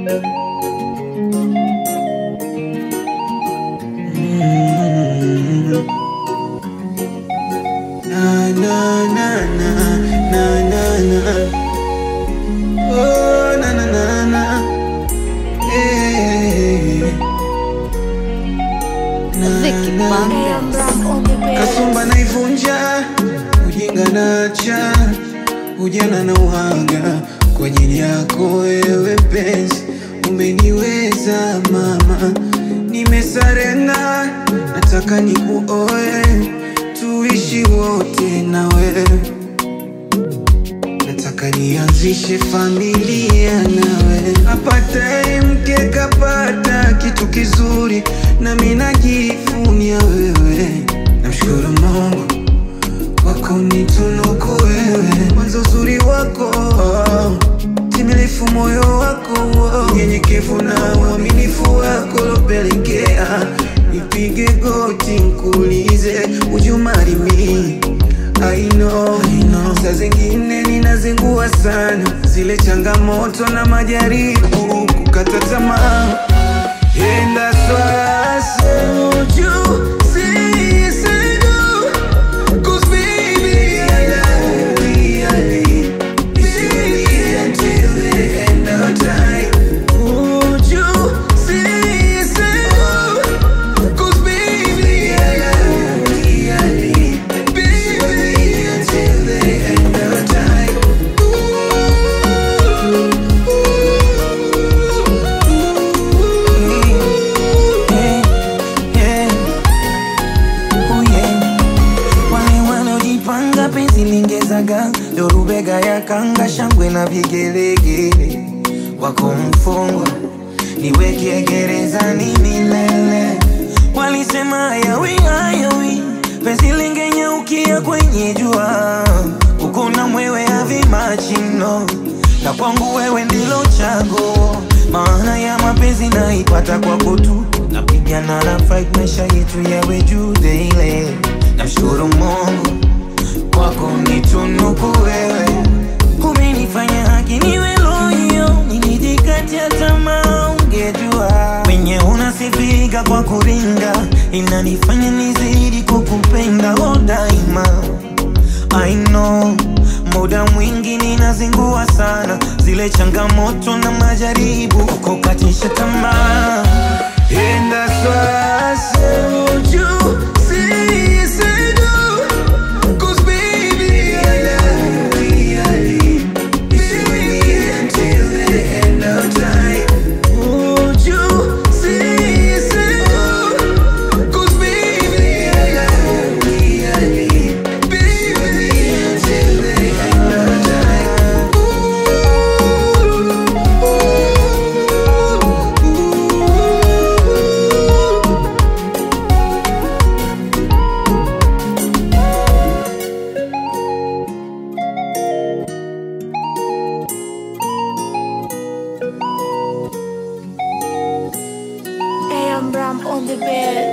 Na, na, na, na, na, na, na. Oh, na, na, na, na. Eh. Na, Vicky na, Bandos. Kasumba naivunja, ujinga nacha, ujana na uhaga kwa ajili yako wewe penzi, umeniweza mama, nimesarenda, nataka nikuoe, tuishi wote na wewe nataka nianzishe familia nawe, apataye mke kapata kitu kizuri, nami najivunia wewe. Namshukuru Mungu kwa kunitunuku wewe, mwanzo uzuri wako timilifu, moyo wako unyenyekevu na uaminifu wako lopelekea nipige goti nkuulize would you marry me? I know, I know. Saa zingine ninazingua sana zile changamoto na majaribu kukata tamaa And that's why I say you see, say do. 'Cause baby, I love you, I live. Baby, until the end of time. Would you see, say do? 'Cause baby, I love you, I live. Baby, until the end of time. Yeah, yeah. Oh, yeah. Wale wanaojipanga penzi lingezaga ndo rubega ya kanga shangwe na vigelegele wako mfungwa niweke gerezani milele walisema hayawi hayawi penzi lingenyaukia kwenye jua uko na mwewe avimachino na kwangu wewe ndilo chaguo maana ya mapenzi naipata kwako tu napigana na fight maisha yetu yawe juu daily namshukuru mungu kwako nitunuku wewe umenifanya haki niwe loyo nilijikatia tamaa ungejua wenye unasifika kwa kuringa inanifanya nizidi kukupenda oh daima I know muda mwingi ninazingua sana zile changamoto na majaribu kukatisha tamaa And that's why I say, would you see, say do? 'Cause baby, I love you, I live. Baby, until the end of time. Would you see, say do? 'Cause baby, I love you, I live. Baby, until the end of time. AM Ram on the bed.